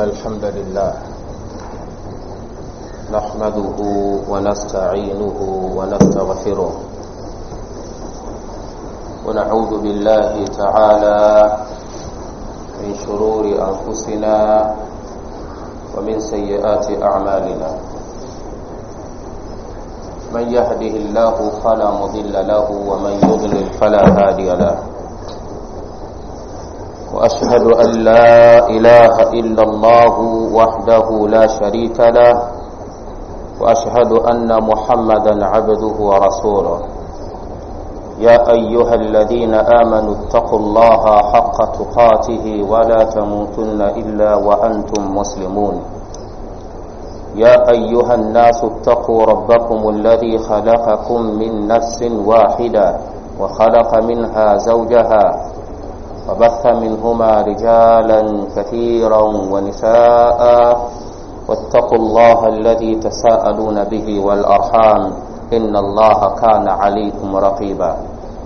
الحمد لله نحمده ونستعينه ونستغفره ونعوذ بالله تعالى من شرور أنفسنا ومن سيئات أعمالنا من يهده الله فلا مضل له ومن يضلل فلا هادي له وأشهد أن لا إله إلا الله وحده لا شريك له وأشهد أن محمدا عبده ورسوله يا أيها الذين آمنوا اتقوا الله حق تقاته ولا تموتن إلا وأنتم مسلمون يا أيها الناس اتقوا ربكم الذي خلقكم من نفس واحدة وخلق منها زوجها وبث منهما رجالا كثيرا ونساء واتقوا الله الذي تساءلون به والأرحام إن الله كان عليكم رقيبا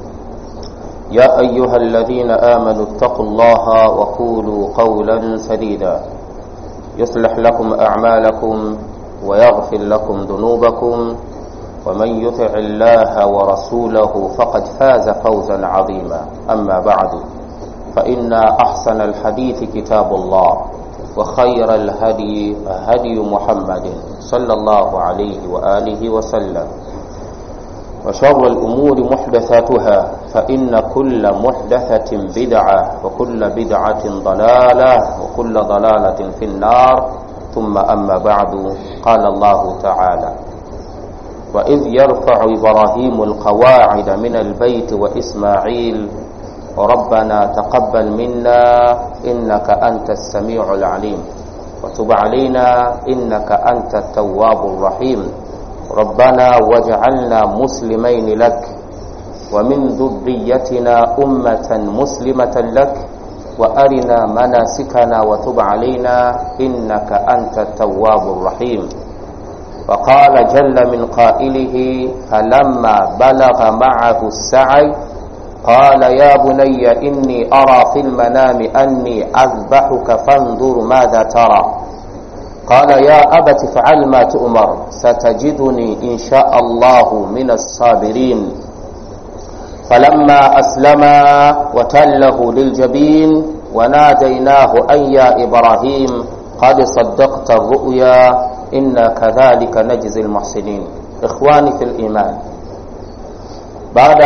يا أيها الذين آمنوا اتقوا الله وقولوا قولا سديدا يصلح لكم أعمالكم ويغفر لكم ذنوبكم ومن يطع الله ورسوله فقد فاز فوزا عظيما أما بعد فإن أحسن الحديث كتاب الله وخير الهدي هدي محمد صلى الله عليه وآله وسلم وشر الأمور محدثاتها فإن كل محدثة بدعة وكل بدعة ضلالة وكل ضلالة في النار ثم أما بعد قال الله تعالى وإذ يرفع إبراهيم القواعد من البيت وإسماعيل ربنا تقبل منا إنك أنت السميع العليم وتب علينا إنك أنت التواب الرحيم ربنا واجعلنا مسلمين لك ومن ذريتنا أمة مسلمة لك وأرنا مناسكنا وتب علينا إنك أنت التواب الرحيم وقال جل من قائله فلما بلغ معه السعي قال يا بني إني أرى في المنام أني أذبحك فانظر ماذا ترى قال يا أبت افعل ما تؤمر ستجدني إن شاء الله من الصابرين فلما أسلما وتله للجبين وناديناه أن يا إبراهيم قد صدقت الرؤيا إنا كذلك نجزي المحسنين إخواني في الإيمان بعد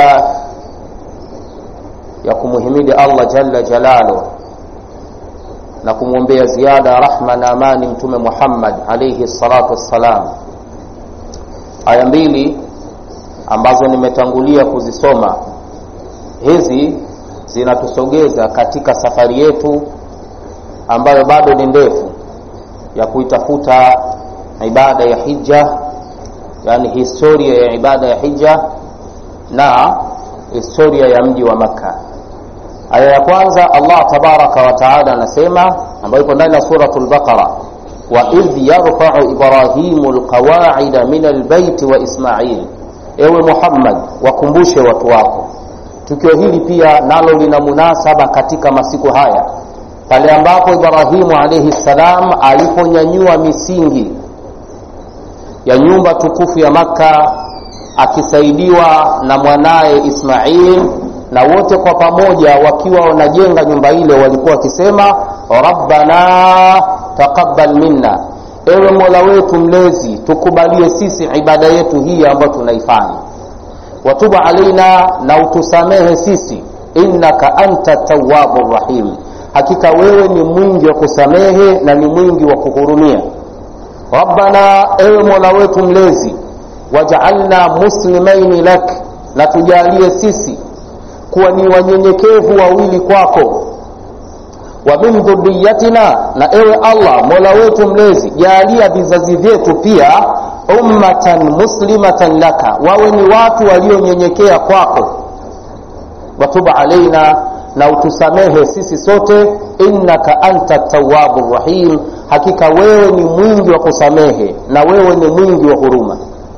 ya kumuhimidi Allah jalla jalalu na kumwombea ziada rahma na amani mtume Muhammad alayhi salatu wassalam. Aya mbili ambazo nimetangulia kuzisoma hizi zinatusogeza katika safari yetu ambayo bado ni ndefu ya kuitafuta ibada ya hija, yani historia ya ibada ya hija na historia ya mji wa Makka. Aya ya kwanza Allah tabaraka wa taala anasema, ambayo iko ndani ya suratul Baqara, wa idh yarfa'u Ibrahimu alqawa'ida min albayti wa Ismail. Ewe Muhammad, wakumbushe watu wako. Tukio hili pia nalo lina munasaba katika masiku haya, pale ambapo Ibrahimu alayhi salam aliponyanyua misingi ya nyumba tukufu ya Makka akisaidiwa na mwanaye Ismail na wote kwa pamoja wakiwa wanajenga nyumba ile walikuwa wakisema rabbana taqabbal minna ewe mola wetu mlezi tukubalie sisi ibada yetu hii ambayo tunaifanya watuba alaina na utusamehe sisi innaka anta tawwabu rahim hakika wewe ni mwingi wa kusamehe na ni mwingi wa kuhurumia rabbana ewe mola wetu mlezi wajaalna muslimaini lak na tujalie sisi kuwa ni wanyenyekevu wawili kwako wa min dhurriyatina na ewe allah mola wetu mlezi jaalia vizazi vyetu pia ummatan muslimatan laka wawe ni watu walionyenyekea kwako watuba alaina na utusamehe sisi sote innaka anta tawabu rahim hakika wewe ni mwingi wa kusamehe na wewe ni mwingi wa huruma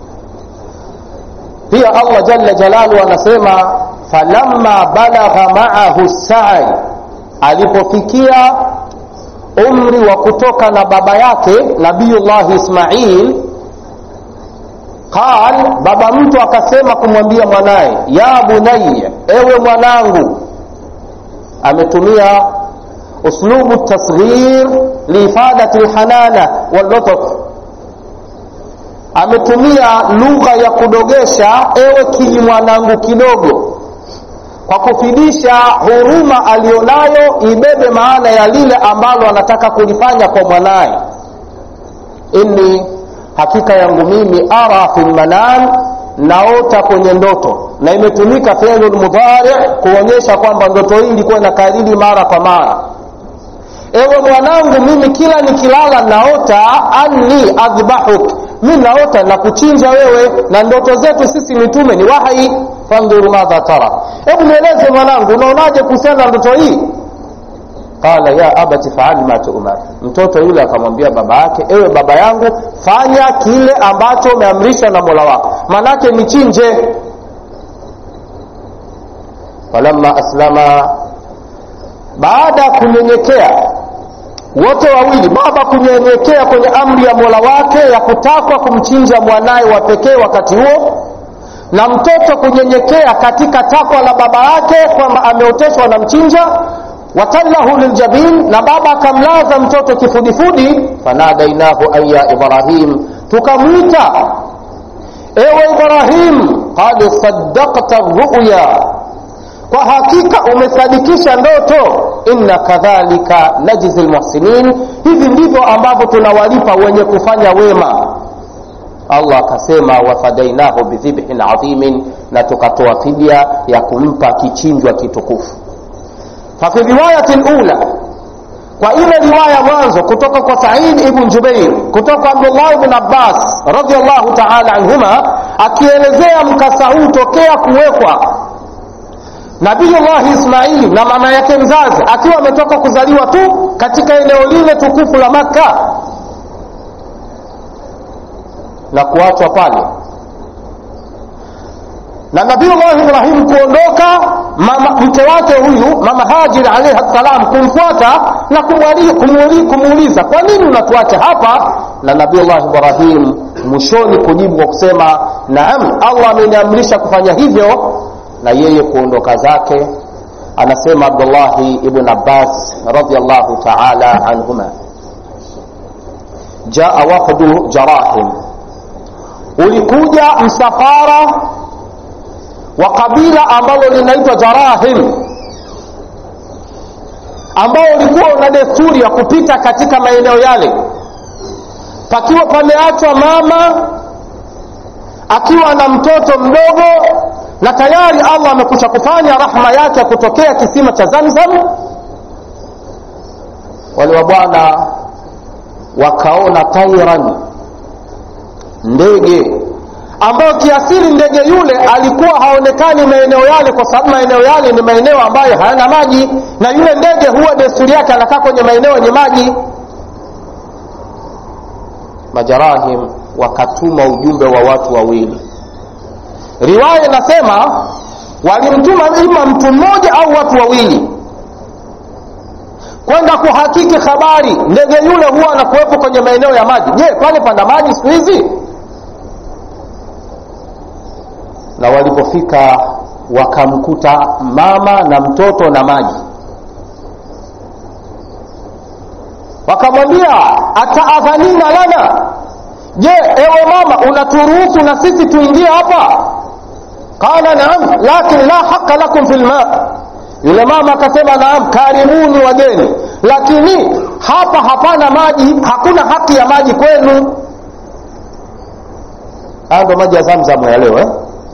pia allah jalla jalalu anasema falamma balagha maahu sai alipofikia umri wa kutoka na baba yake nabiyullahi ismail qal baba mtu akasema kumwambia mwanaye ya bunaya ewe mwanangu ametumia uslubu tasghir liifadati lhanana wallutf ametumia lugha ya kudogesha ewe kiji mwanangu kidogo kwa kufidisha huruma aliyonayo ibebe maana ya lile ambalo anataka kulifanya kwa mwanaye inni hakika yangu mimi ara fi lmanan naota kwenye ndoto na imetumika fi'lu mudhari kuonyesha kwamba ndoto hii ilikuwa inakariri mara kwa mara ewe mwanangu mimi kila nikilala naota anni adhbahuk mi naota na kuchinja wewe na ndoto zetu sisi mitume ni wahi fandhuru madha tara hebu nieleze mwanangu unaonaje kuhusiana na ndoto hii qala ya abati faali ma tuumar mtoto yule akamwambia baba yake ewe baba yangu fanya kile ambacho umeamrishwa na mola wako manake nichinje falamma aslama baada ya kunyenyekea wote wawili baba kunyenyekea kwenye amri ya mola wake ya kutakwa kumchinja mwanaye wa pekee wakati huo na mtoto kunyenyekea katika takwa la baba yake kwamba ameoteshwa na mchinja watallahu liljabin na baba akamlaza mtoto kifudifudi fanadainahu aya ibrahim tukamwita ewe ibrahim qad saddaqta ruya kwa hakika umesadikisha ndoto inna kadhalika najzi lmuhsinin hivi ndivyo ambavyo tunawalipa wenye kufanya wema allah akasema wafadainahu bidhibhin adhimin na tukatoa fidia ya kumpa kichinjwa kitukufu fafi riwayati lula kwa ile riwaya mwanzo kutoka kwa said ibn jubair kutoka kwa abdullah ibn abbas radiallahu taala anhuma akielezea mkasa huu tokea kuwekwa nabiyullahi ismaili na mama yake mzazi akiwa ametoka kuzaliwa tu katika eneo lile tukufu la makka na kuachwa pale na nabiullahi ibrahim kuondoka mama mke wake huyu mama hajir alaihi ssalam kumfuata na kumuuliza kwa nini unatuacha hapa na nabiullahi ibrahim mwishoni kujibu kwa kusema naam allah ameniamrisha kufanya hivyo na yeye kuondoka zake anasema abdullahi ibn abbas radiallahu taala anhuma jaa wafdu jarahim ulikuja msafara wa kabila ambalo linaitwa jarahim ambao ulikuwa una desturi ya kupita katika maeneo yale pakiwa pameachwa mama akiwa na mtoto mdogo na tayari allah amekusha kufanya rahma yake ya kutokea kisima cha zamzam wale wa bwana wakaona tairan ndege ambayo kiasili ndege yule alikuwa haonekani maeneo yale kwa sababu maeneo yale ni maeneo ambayo hayana maji na yule ndege huwa desturi yake anakaa kwenye maeneo yenye maji majarahim wakatuma ujumbe wa watu wawili riwaya inasema walimtuma ima mtu mmoja au watu wawili kwenda kuhakiki habari ndege yule huwa anakuwepo kwenye maeneo ya maji je pale pana maji siku hizi na walipofika wakamkuta mama na mtoto na maji wakamwambia ataadhanina lana je ewe mama unaturuhusu na sisi tuingie hapa qala naam lakin la haqa lakum fi lma yule mama akasema naam karibuni wageni lakini hapa hapana maji hakuna haki ya maji kwenu haya ndo maji ya zamzamu ya leo eh?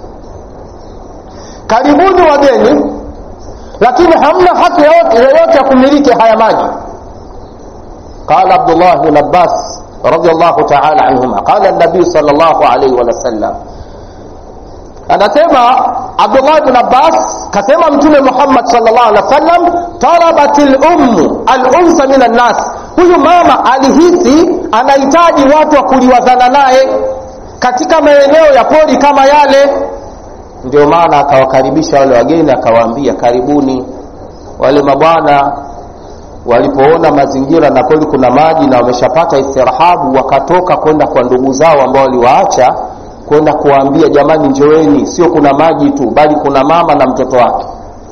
karibuni wageni lakini hamna haki yoyote ya kumiliki haya maji qala abdullah bn abbas رضي الله تعالى عنهما قال النبي صلى الله عليه وسلم anasema abdullah bn abbas kasema mtume muhammad salllah alih wa sallam talabat lummu alunsa min annas huyu mama alihisi anahitaji watu wa kuliwazana naye katika maeneo ya pori kama yale ndio maana akawakaribisha wale wageni akawaambia karibuni wale mabwana walipoona mazingira na kweli kuna maji na wameshapata istirahabu wakatoka kwenda kwa ndugu zao ambao waliwaacha kwenda kuwaambia jamani njoeni sio kuna maji tu bali kuna mama na mtoto wake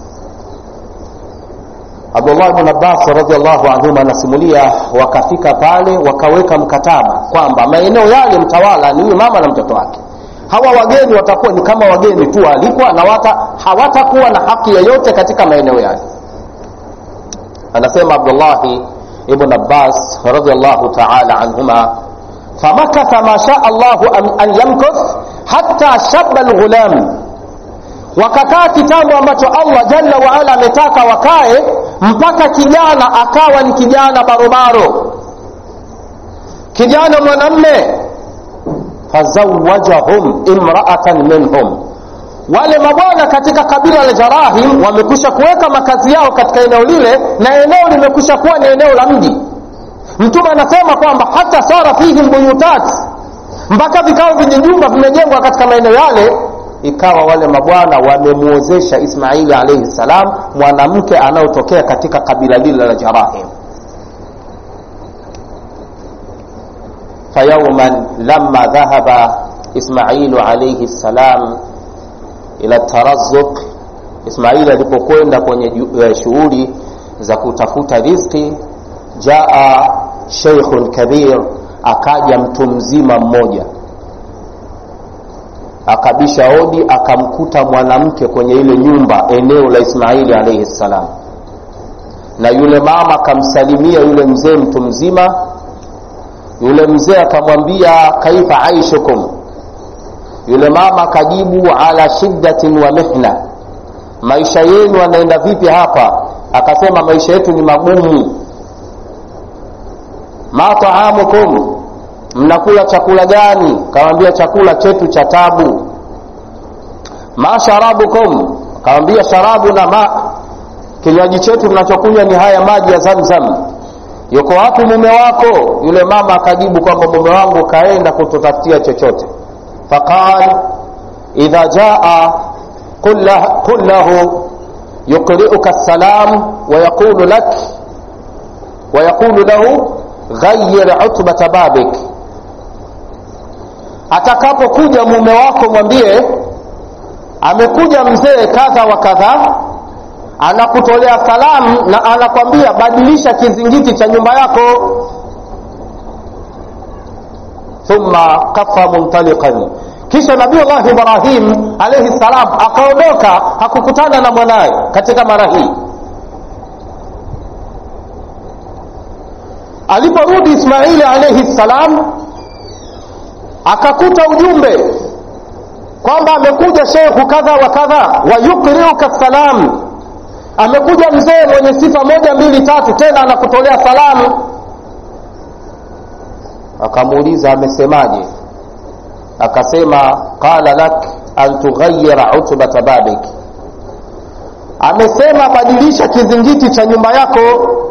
abdullah bn abbas radiallahu anhuma anasimulia wakafika pale wakaweka mkataba kwamba maeneo yale mtawala ni huyu mama na mtoto wake hawa wageni watakuwa ni kama wageni tu waalikwa na wata, hawatakuwa na haki yoyote katika maeneo yale anasema abdullahi ibn abbas radiallahu taala anhuma famakatha ma shaa llahu an yamkuth hatta shaba lghulam wakakaa kitambo ambacho allah jalla waala ametaka wakae mpaka kijana akawa ni kijana barobaro kijana mwanamme fazawajahum imraatan minhum wale mabwana katika kabila la jarahim wamekwisha kuweka makazi yao katika eneo lile na eneo limekwisha kuwa ni eneo la mji mtume anasema kwamba hata sara fihim buyutat mpaka vikao vyenye jumba vimejengwa katika maeneo yale ikawa wale mabwana wamemwozesha ismaili alaihi ssalam mwanamke anaotokea katika kabila lile la jarahim فيوما لما ذهب إسماعيل عليه السلام إلى الترزق إسماعيل alipokwenda kwenye shughuli za kutafuta riziki jaa sheikhun kabir akaja mtu mzima mmoja akabisha odi akamkuta mwanamke kwenye ile nyumba eneo la ismaili alaihi ssalam na yule mama akamsalimia yule mzee mtu mzima yule mzee akamwambia kaifa aishukum yule mama akajibu ala shiddatin wa mihna maisha yenu anaenda vipi hapa akasema maisha yetu ni magumu ma taamukum mnakula chakula gani kawambia chakula chetu cha tabu ma sharabukum kawambia sharabu na ma kinywaji chetu tunachokunywa ni haya maji ya zamzam yuko wapi mume wako yule mama akajibu kwamba mume wangu kaenda kututafutia chochote faqal idha jaa qul lahu yuqriuka salam wayaqulu lak wayaqulu lahu ghayir utbata babik atakapokuja mume wako mwambie amekuja mzee kadha wa kadha anakutolea salamu na anakwambia badilisha kizingiti cha nyumba yako thumma kafa muntaliqan kisha nabiullahi ibrahim alaihi salam akaondoka hakukutana na mwanaye katika mara hii aliporudi ismaili alaihi salam akakuta ujumbe kwamba amekuja shekhu kadha wa kadha wayukriuka salam amekuja mzee mwenye sifa moja mbili tatu tena anakutolea salamu akamuuliza amesemaje akasema qala lak an tughayira utbata babik amesema badilisha kizingiti cha nyumba yako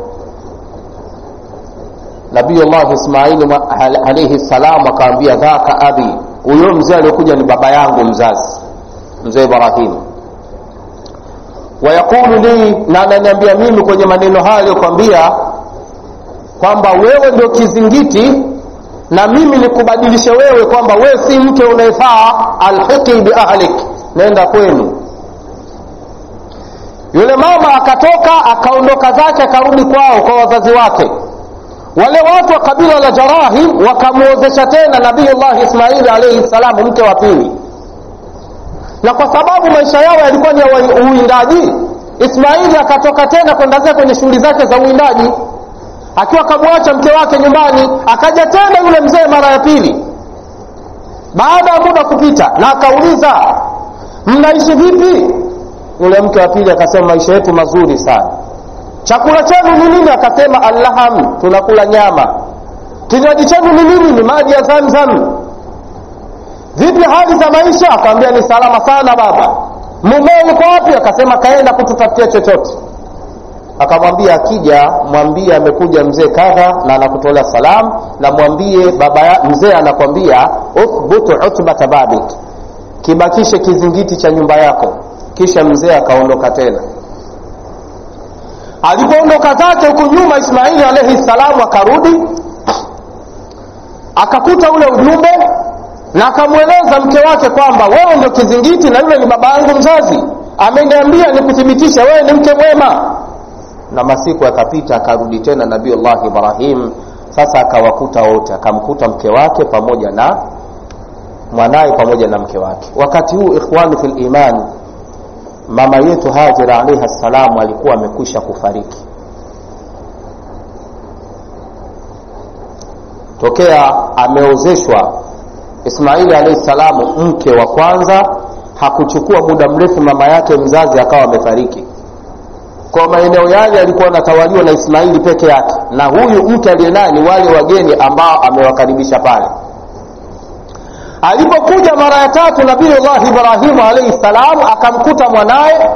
nabiyullah ismaili alaihi salam akawambia dhaka abi huyo mzee aliyokuja ni baba yangu mzazi mzee ibrahimu wayaqulu li na ananiambia mimi kwenye maneno hayo aliyokwambia kwamba wewe ndio kizingiti na mimi nikubadilishe wewe kwamba wewe si mke unayefaa alhiqi biahlik nenda kwenu yule mama akatoka akaondoka zake akarudi kwao kwa wazazi wake wale watu wa kabila la jarahim wakamwozesha tena nabiyullahi ismaili alaihi salam mke wa pili na kwa sababu maisha yao yalikuwa ni ya uwindaji ismaili akatoka tena kwenda zake kwenye shughuli zake za uwindaji akiwa akamwacha mke wake nyumbani akaja tena yule mzee mara ya pili baada ya muda kupita na akauliza mnaishi vipi yule mke wa pili akasema maisha yetu mazuri sana chakula chenu ni nini akasema allaham tunakula nyama kinywaji chenu ni nini ni maji ya zamzam vipi hali za maisha akamwambia ni salama sana baba mumeo yuko wapi akasema kaenda kututafutia chochote akamwambia akija mwambie amekuja mzee kadha na anakutolea salam na mwambie baba ya, mzee anakwambia uthbutu utbata babik kibakishe kizingiti cha nyumba yako kisha mzee akaondoka tena alipoondoka zake huku nyuma ismaili alaihi salamu akarudi akakuta ule ujumbe na akamweleza mke wake kwamba wewe ndio kizingiti na yule ni baba yangu mzazi ameniambia nikuthibitisha wewe ni mke mwema na masiku yakapita akarudi tena nabiullah ibrahim sasa akawakuta wote akamkuta mke wake pamoja na mwanaye pamoja na mke wake wakati huu ikhwani fi liman mama yetu hajira alaihi ssalamu alikuwa amekwisha kufariki tokea ameozeshwa ismaili alaihi salamu mke wa kwanza hakuchukua muda mrefu mama yake mzazi akawa amefariki kwa maeneo yale yalikuwa anatawaliwa na ismaili peke yake na huyu mke aliye naye ni wale wageni ambao amewakaribisha pale alipokuja mara ya tatu nabiullah ibrahimu alaihi salam akamkuta mwanaye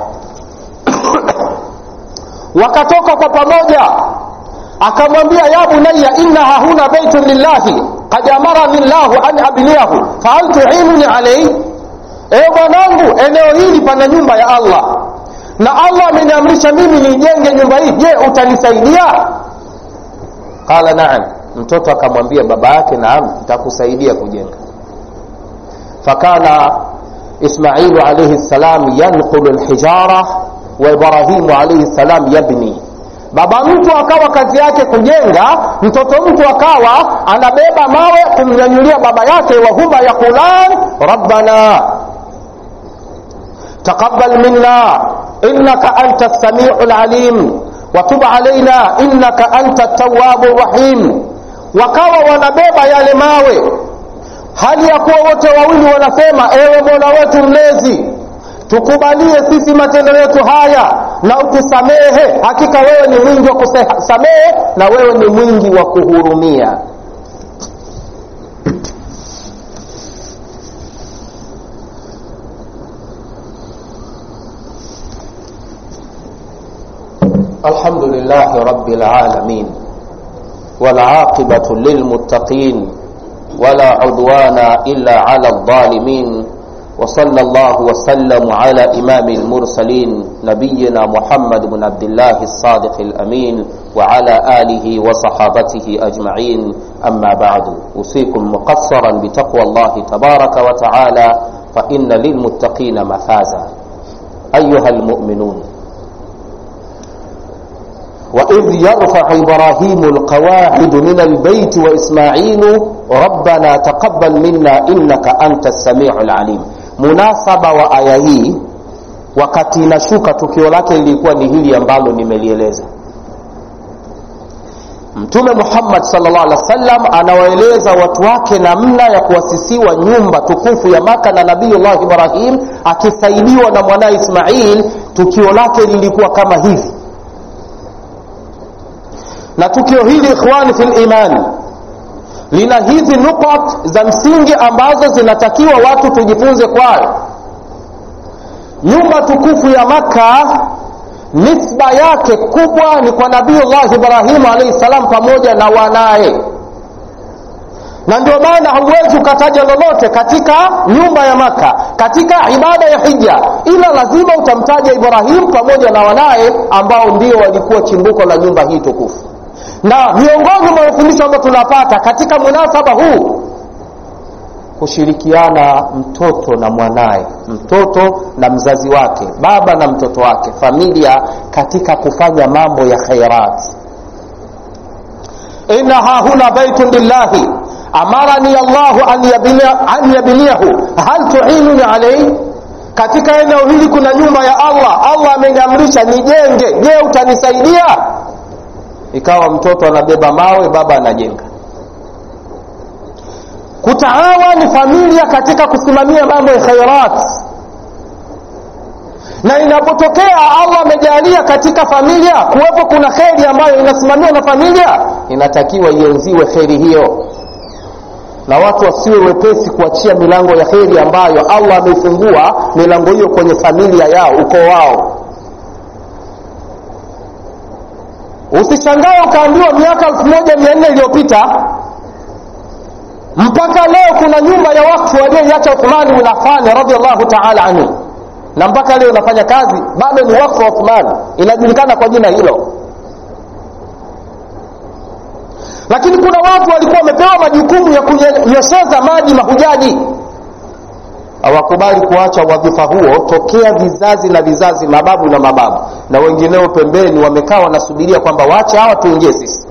wakatoka kwa pamoja akamwambia ya bunaya innaha huna baitun lillahi kad amarani llahu an abniyahu fahal tuinuni alaihi ewe mwanangu eneo hili pana nyumba ya allah na allah ameniamrisha mimi niijenge nyumba hii je utanisaidia qala naam mtoto akamwambia baba yake naam nitakusaidia kujenga fakana ismailu alaihi ssalam yanqulu lhijara wa ibrahimu alaihi ssalam yabni baba mtu akawa kazi yake kujenga mtoto mtu akawa anabeba mawe kumnyanyulia baba yake wahuma yaqulan rabbana taqabal minna innaka anta lsamiu lalim watub alaina innaka anta tawabu rahim wakawa wanabeba yale mawe hali ya kuwa wote wawili wanasema ewe mola wetu mlezi tukubalie sisi matendo yetu haya na utusamehe hakika wewe ni mwingi wa kusamehe na wewe ni mwingi wa kuhurumia الحمد لله رب العالمين والعاقبة للمتقين ولا عدوان إلا على الظالمين وصلى الله وسلم على إمام المرسلين نبينا محمد بن عبد الله الصادق الأمين وعلى آله وصحابته أجمعين أما بعد أوصيكم مقصرا بتقوى الله تبارك وتعالى فإن للمتقين مفازا أيها المؤمنون وإذ يرفع إبراهيم القواعد من البيت وإسماعيل ربنا تقبل منا إنك أنت السميع العليم munasaba wa aya hii wakati inashuka tukio lake lilikuwa ni hili ambalo nimelieleza mtume muhammad salllah alih wa sallam anawaeleza watu wake namna ya kuasisiwa nyumba tukufu ya maka na nabiyullah ibrahim akisaidiwa na mwanaye ismail tukio lake lilikuwa kama hivi na tukio hili ikhwani fi limani lina hizi nukat za msingi ambazo zinatakiwa watu tujifunze kwayo nyumba tukufu ya makka nisba yake kubwa ni kwa nabiullah ibrahimu alaihi salam pamoja na wanaye na ndio maana hauwezi ukataja lolote katika nyumba ya maka katika ibada ya hija ila lazima utamtaja ibrahimu pamoja na wanaye ambao ndio walikuwa chimbuko la nyumba hii tukufu na miongoni mwa mafundisho ambayo tunapata katika munasaba huu kushirikiana mtoto na mwanaye mtoto na mzazi wake baba na mtoto wake familia katika kufanya mambo ya khairat inna hahuna baitun lillahi amarani allahu an yabniyahu hal tuinuni alaihi katika eneo hili kuna nyumba ya allah allah ameniamrisha nijenge je utanisaidia ikawa mtoto anabeba mawe baba anajenga kutaawani familia katika kusimamia mambo ya khairat na inapotokea allah amejalia katika familia kuwepo kuna kheri ambayo inasimamiwa na familia inatakiwa ienziwe kheri hiyo na watu wasiwe wepesi kuachia milango ya kheri ambayo allah ameifungua milango hiyo kwenye familia yao ukoo wao usishangae ukaambiwa miaka elfu moja mia nne iliyopita mpaka leo kuna nyumba ya wakfu walioiacha uthmani bin afani radiallahu taala anhu na mpaka leo inafanya kazi bado ni wakfu wa Uthman inajulikana kwa jina hilo lakini kuna watu walikuwa wamepewa majukumu ya kunyosheza maji mahujaji hawakubali kuacha wadhifa huo tokea vizazi na vizazi mababu na mababu na wengineo pembeni wamekaa wanasubiria kwamba waache hawa tuingie sisi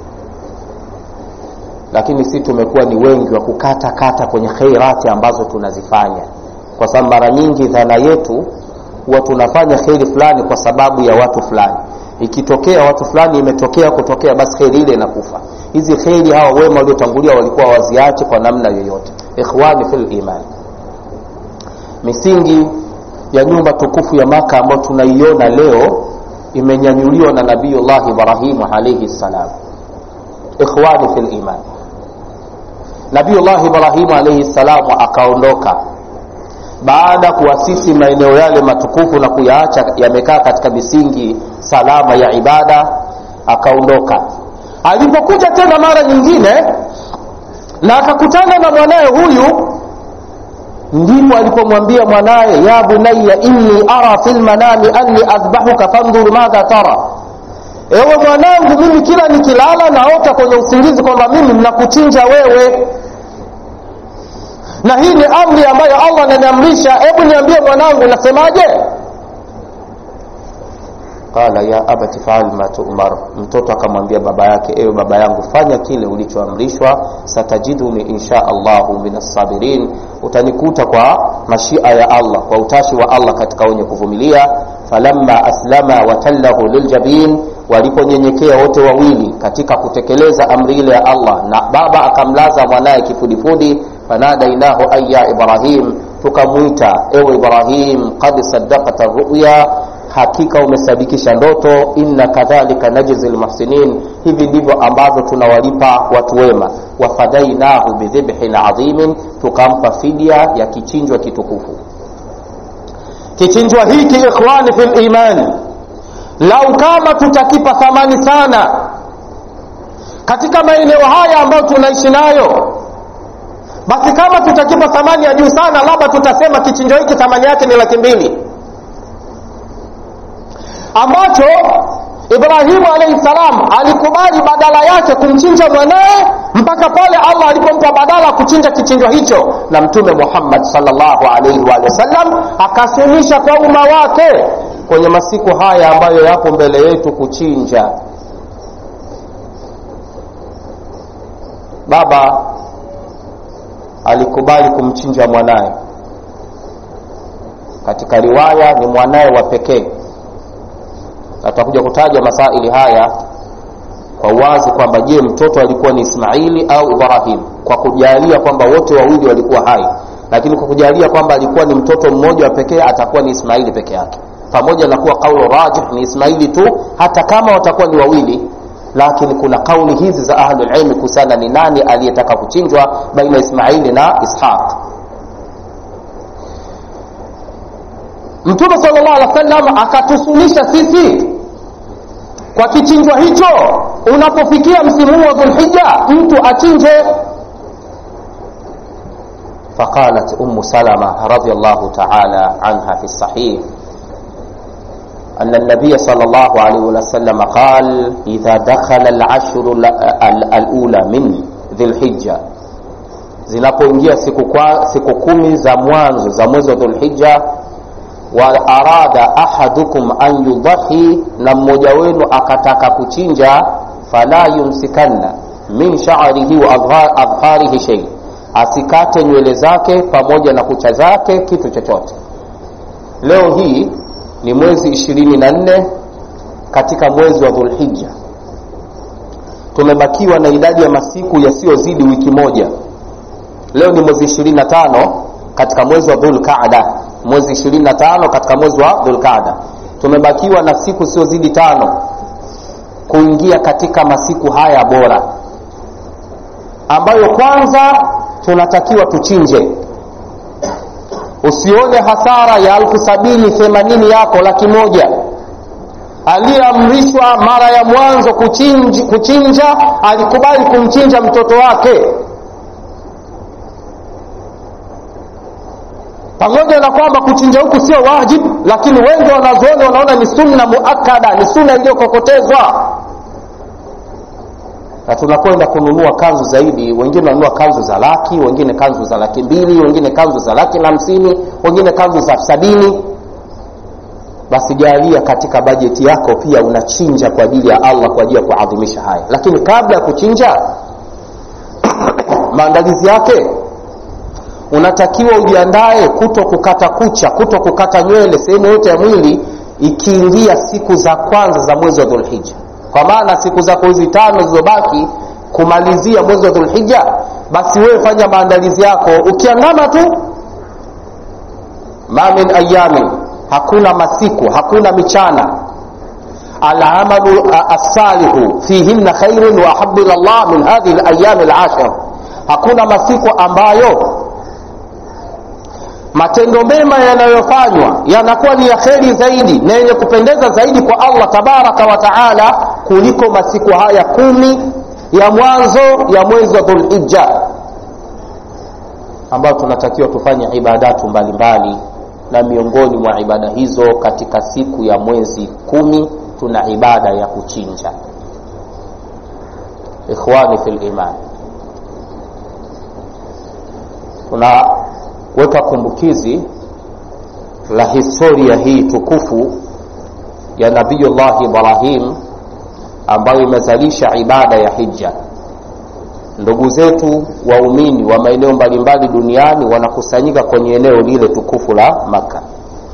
lakini si tumekuwa ni wengi wa kukata kata kwenye khairati ambazo tunazifanya kwa sababu mara nyingi dhana yetu huwa tunafanya kheri fulani kwa sababu ya watu fulani ikitokea watu fulani imetokea kutokea basi kheri ile inakufa hizi kheri hawa wema waliotangulia walikuwa waziache kwa namna yoyote ikhwani fil iman misingi ya nyumba tukufu ya maka ambayo tunaiona leo imenyanyuliwa na nabiyullah ibrahimu alaihi ssalam ikhwani fil iman nabiyullah ibrahimu alaihi ssalamu akaondoka baada ya kuasisi maeneo yale matukufu na kuyaacha yamekaa katika misingi salama ya ibada akaondoka alipokuja tena mara nyingine na akakutana na mwanaye huyu ndipo alipomwambia mwanaye ya bunaya inni ara fi lmanami anni adhbahuka fandhur madha tara ewe mwanangu mimi kila nikilala naota kwenye usingizi kwamba mimi mnakuchinja wewe na hii ni amri ambayo allah ananiamrisha hebu niambie mwanangu nasemaje qala ya abati faal ma tumar mtoto akamwambia baba yake ewe baba yangu fanya kile ulichoamrishwa satajiduni insha allahu min assabirin utanikuta kwa mashia ya allah kwa utashi wa allah katika wenye kuvumilia falamma aslama watallahu liljabin waliponyenyekea wote wawili katika kutekeleza amri ile ya allah na baba akamlaza mwanaye kifudifudi fanadainahu ay ya ibrahim tukamwita ewe ibrahim qad saddaqta ruya hakika umesadikisha ndoto inna kadhalika najzi lmuhsinin hivi ndivyo ambavyo tunawalipa watu wema wafadainahu bidhibhin adhimin tukampa fidia ya kichinjwa kitukufu kichinjwa hiki ikhwani fi liman lau kama tutakipa thamani sana katika maeneo haya ambayo tunaishi nayo basi kama tutakipa thamani ya juu sana labda tutasema kichinjo hiki thamani yake ni laki mbili ambacho ibrahimu alaihi salam alikubali badala yake kumchinja mwanaye mpaka pale allah alipompa badala kuchinja kichinjwa hicho na mtume muhammad salllahu alaihi wa sallam akasunisha kwa umma wake kwenye masiku haya ambayo yapo mbele yetu kuchinja baba alikubali kumchinja mwanaye katika riwaya ni mwanaye wa pekee na tutakuja kutaja masaili haya kwa uwazi kwamba je mtoto alikuwa ni ismaili au ibrahim kwa kujalia kwamba wote wawili walikuwa hai lakini kwa kujalia kwamba alikuwa ni mtoto mmoja wa pekee atakuwa ni ismaili peke yake pamoja na kuwa kaulu rajih ni ismaili tu hata kama watakuwa ni wawili lakini kuna kauli hizi za ahlulilmi kuhusiana ni nani aliyetaka kuchinjwa baina ismaili na ishaq mtume sal llah alih wa sallam akatusunisha sisi kwa kichinjwa hicho unapofikia msimu wa dhulhija mtu achinje فقالت أم سلمة رضي الله تعالى عنها في الصحيح أن النبي صلى الله عليه وسلم قال إذا دخل العشر الأولى من ذي الحجة zinapoingia siku, kwa, siku kumi za mwanzo za mwezi wa dhulhija wa arada ahadukum an yudhahi na mmoja wenu akataka kuchinja fala yumsikanna min sha'rihi wa adharihi shay asikate nywele zake pamoja na kucha zake kitu chochote leo hii ni mwezi ishirini na nne katika mwezi wa dhulhija tumebakiwa na idadi ya masiku yasiyozidi wiki moja leo ni mwezi ishirini na tano katika mwezi wa dhulqada mwezi ishirini na tano katika mwezi wa dhulqada tumebakiwa na siku siyozidi tano kuingia katika masiku haya bora ambayo kwanza tunatakiwa tuchinje usione hasara ya alfu sabini themanini yako laki moja aliyeamrishwa mara ya mwanzo kuchinja, kuchinja alikubali kumchinja mtoto wake pamoja na kwamba kuchinja huku sio wajib lakini wengi wanazuoni wanaona ni sunna muakada ni sunna iliyokokotezwa na tunakwenda kununua kanzu zaidi wengine wanunua kanzu za laki wengine kanzu za laki mbili wengine kanzu za laki na hamsini wengine kanzu za sabini basi jalia katika bajeti yako pia unachinja kwa ajili ya allah kwa ajili ya kuadhimisha haya lakini kabla ya kuchinja maandalizi yake unatakiwa ujiandae kuto kukata kucha kuto kukata nywele sehemu yote ya mwili ikiingia siku za kwanza za mwezi wa dhulhija kwa maana siku zako hizi tano zilizobaki kumalizia mwezi wa dhulhija basi wewe fanya maandalizi yako ukiangama tu ma min ayamin hakuna masiku hakuna michana alamalu assalihu fihinna khairun wa ahabu ila llah min hadhihi layami lashir hakuna masiku ambayo matendo mema yanayofanywa yanakuwa ni ya kheri zaidi na yenye kupendeza zaidi kwa allah tabaraka wa taala kuliko masiku haya kumi ya mwanzo ya mwezi wa dhulhija ambayo tunatakiwa tufanye ibadatu mbalimbali na miongoni mwa ibada hizo katika siku ya mwezi kumi tuna ibada ya kuchinja ikhwani fi liman tunaweka kumbukizi la historia hii tukufu ya nabiyullah ibrahim ambayo imezalisha ibada ya hija ndugu zetu waumini wa maeneo mbalimbali duniani wanakusanyika kwenye eneo lile tukufu la maka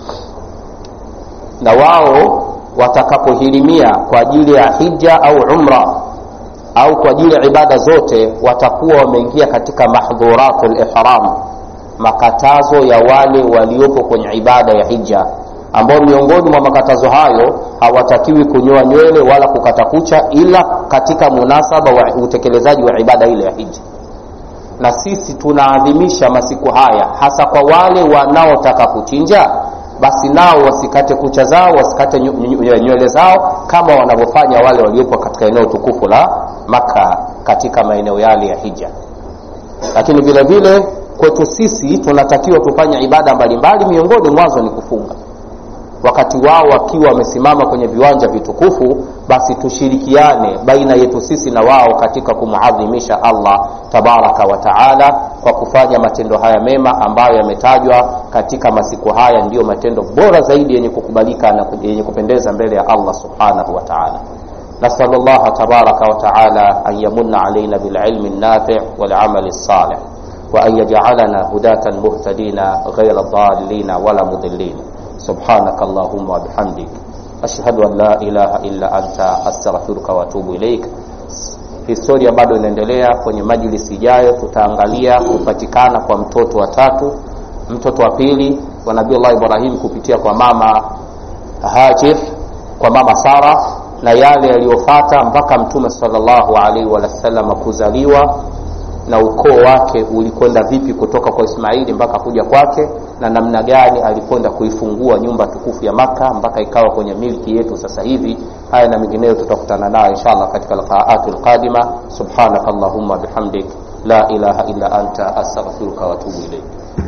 na wao watakapohirimia kwa ajili ya hija au umra au kwa ajili ya ibada zote watakuwa wameingia katika mahdhuratu lihram makatazo ya wale waliopo kwenye ibada ya hija ambao miongoni mwa makatazo hayo hawatakiwi kunyoa nywele wala kukata kucha ila katika munasaba wa utekelezaji wa ibada ile ya hija na sisi tunaadhimisha masiku haya hasa kwa wale wanaotaka kuchinja basi nao wasikate kucha zao wasikate nywele zao kama wanavyofanya wale waliopo katika eneo tukufu la maka katika maeneo yale ya hija lakini vile vile kwetu sisi tunatakiwa tufanye ibada mbalimbali miongoni mwazo ni kufunga wakati wao wakiwa wamesimama kwenye viwanja vitukufu basi tushirikiane baina yetu sisi na wao katika kumuadhimisha allah tabaraka wa taala kwa kufanya matendo haya mema ambayo yametajwa katika masiku haya ndiyo matendo bora zaidi yenye kukubalika na yenye kupendeza mbele ya allah subhanahu wa taala نسأل الله تبارك وتعالى أن يمن علينا بالعلم النافع والعمل الصالح وأن يجعلنا هداة مهتدين غير ضالين ولا مضلين سبحانك اللهم وبحمدك أشهد أن لا إله إلا أنت أستغفرك وأتوب إليك historia bado inaendelea kwenye majlisi ijayo tutaangalia kupatikana kwa mtoto wa tatu mtoto wa pili wa nabiullah ibrahim kupitia kwa mama hajir kwa mama sara na yale yaliyofata mpaka mtume salllahu alaihi wasalama kuzaliwa na ukoo wake ulikwenda vipi kutoka kwa ismaili mpaka kuja kwake na namna gani alikwenda kuifungua nyumba tukufu ya maka mpaka ikawa kwenye milki yetu sasa hivi haya na mengineyo tutakutana nayo inshallah katika liqaatu lqadima subhanaka allahumma bihamdik la ilaha illa anta astaghfiruka waatubu ilaik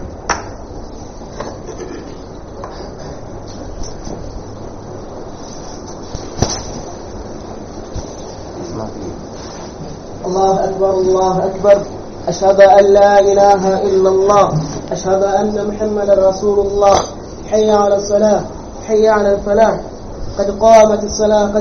الله أكبر الله أكبر أشهد أن لا إله إلا الله أشهد أن محمدا رسول الله حي على الصلاة حي على الفلاح قد قامت الصلاة قد